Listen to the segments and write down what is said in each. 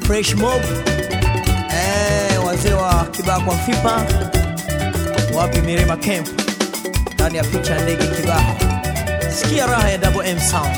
Fresh Mob eh, wazee wa Kibaha kwa Mfipa, wapi Mirima Camp, ndani ya picha ndege Kibaha. Sikia raha ya Double M Sound.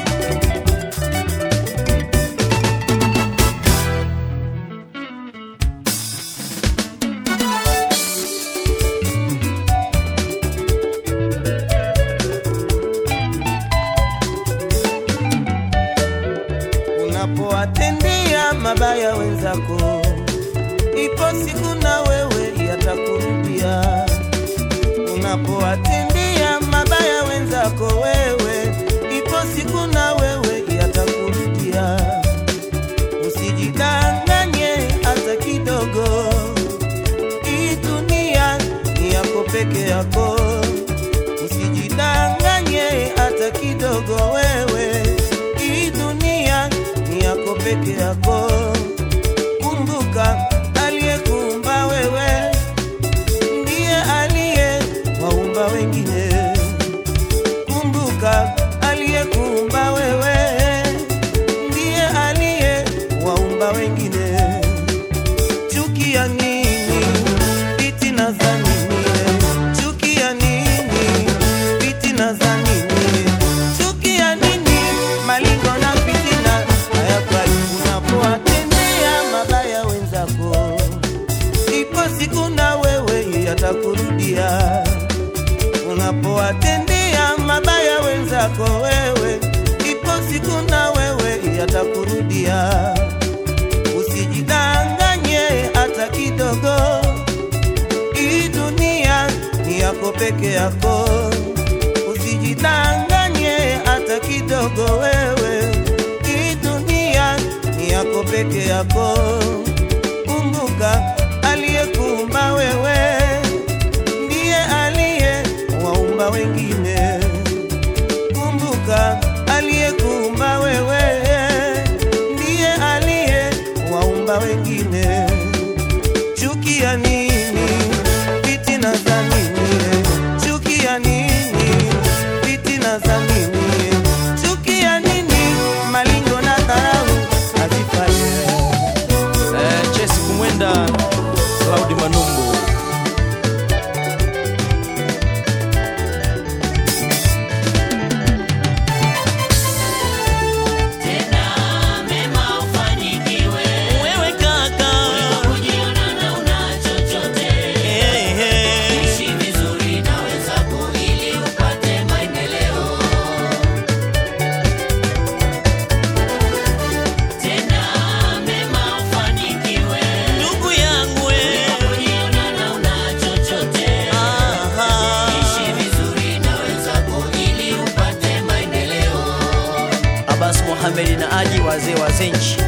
Unapowatendea mabaya wenzako, ipo siku na wewe yatakurudia. Unapowatendea mabaya wenzako wewe, ipo siku na wewe yatakurudia. Usijidanganye hata kidogo, hii dunia ni yako peke yako. Usijidanganye hata kidogo wewe, hii dunia ni yako peke yako. Kumbuka aliyekuumba wewe ndiye aliye waumba wengine. Kumbuka aliyekuumba wewe ndiye aliye waumba wengine. Chukia nini? Fitina za nini? Chukia nini? Fitina za nini? Chukia nini? Malingo na fitina hayafai unapowatendea mabaya wenzako, ipo siku na wewe yatakurudia. Unapowatendea mabaya wenzako wewe, ipo siku na wewe yatakurudia. Usijidanganye hata kidogo, hii dunia ni yako peke yako. Usijidanganye hata kidogo wewe, hii dunia ni yako peke yako. Kumbuka aliyekuumba wewe ndiye aliye waumba wengine. Kumbuka aliyekuumba wewe ndiye aliye waumba wengine. Chukia nini? Fitina za nini? Chukia nini? Fitina za nini? Chukia nini? Malingo na dharau hazifai. Eh, Chesi Kumwenda, Claudi Manumbu. Wewe kaka. Eh, eh. Ndugu yangu we. Aha. Abbas Mohamed na Aji wazee wa Zenji.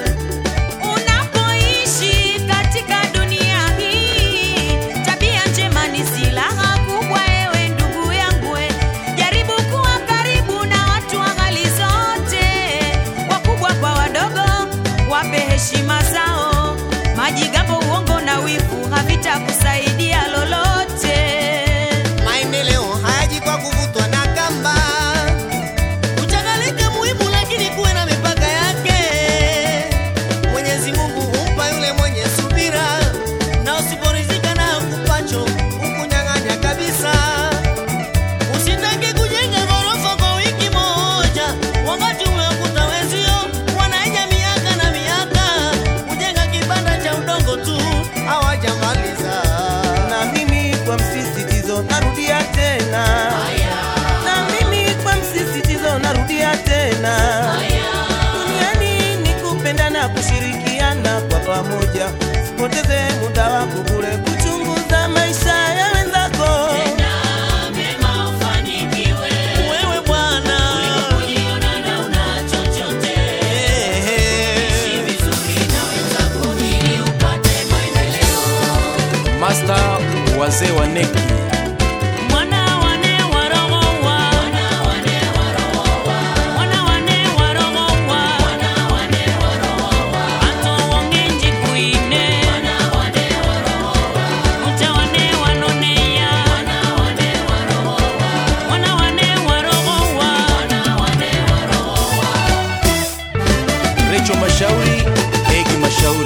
Unapoishi katika dunia hii, tabia njema ni silaha kubwa. Ewe ndugu yangu, we, jaribu kuwa karibu na watu wa hali zote, wakubwa kwa wadogo, wape heshima zao. Majigambo, uongo na wivu havitakusaidia lolote. Maendeleo hayaji kwa kuvutwa na kamba. Kuchakalika muhimu, lakini kuwe na mipaka yake. Mwenyezi Mungu humpa yule mwenye subira, na usiporidhika na kupacho ukunyang'anya kabisa. Usitake kujenga ghorofa kwa wiki moja, wakati umekuta wenzio wanaija miaka na miaka. Kujenga kibanda cha udongo tu hawajamaliza. na mimi kwa msisitizo narudia tena na mimi kwa msisitizo narudia tena duniani ni kupenda na kushirikiana kwa pamoja sipoteze muda wako bure kuchunguza maisha ya wenzako Wewe bwana. Eh, eh. Master wazee wa neki Mwana wane warogowa. Mwana wane warogowa. Ato wongenji kuine. Ucha wane wanoneya. Mwana wane warogowa. Recho Mashauri, Egi Mashauri.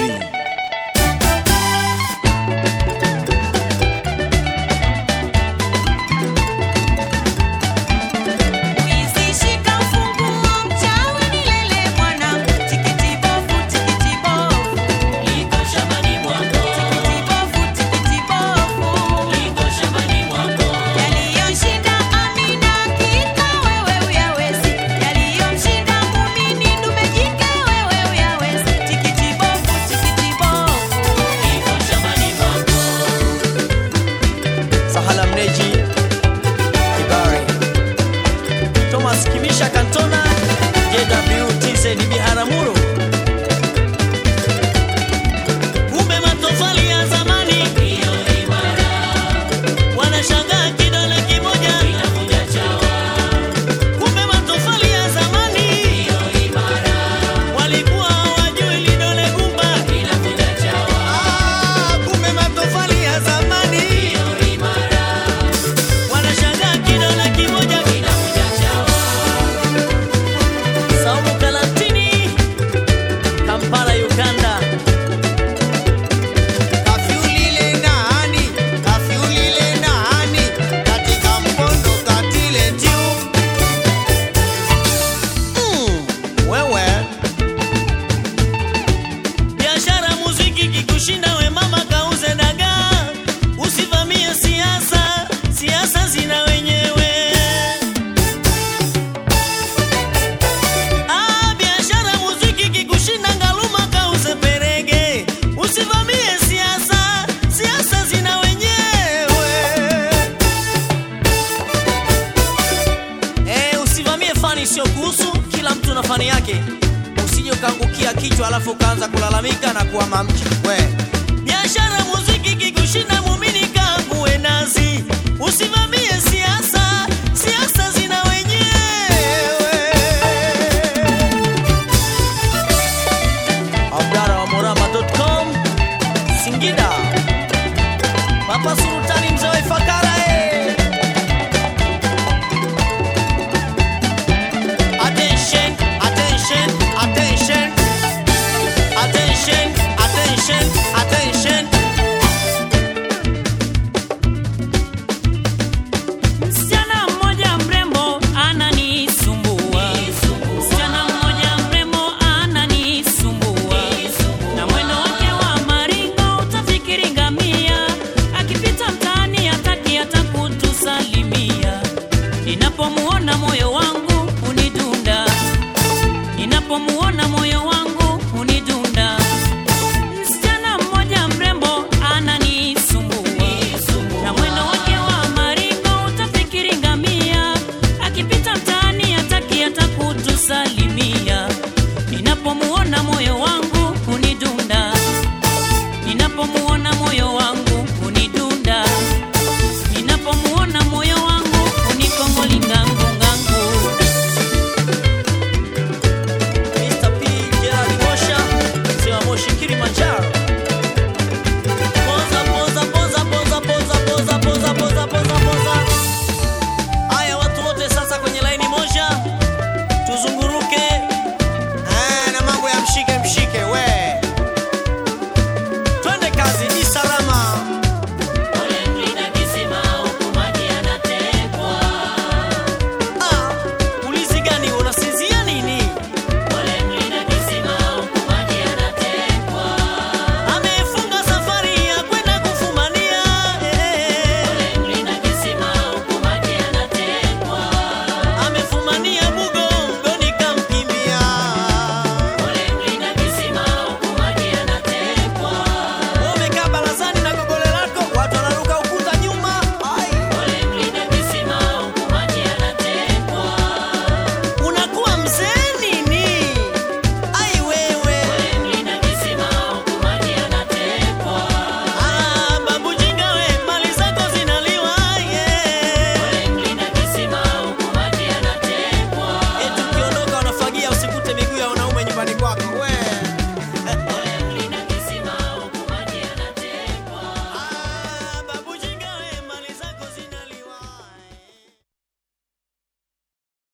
tu kila mtu na fani yake usije ukaangukia kichwa alafu ukaanza kulalamika na kuwa mamchi we biashara muziki kikushinda mumini kanguwe nazi usimamie siasa siasa zina wenyewe abdara wa morama.com singida papa sultani mzee wa ifakara eh. Attention, attention, attention. Attention, attention, attention. Msichana mmoja mrembo ananisumbua, msichana mmoja mrembo ananisumbua, na mwendo wake wa maringo utafikiri ngamia, akipita mtaani hataki hata kutusalimia. Ninapomuona moyo wangu unidunda, ninapomuona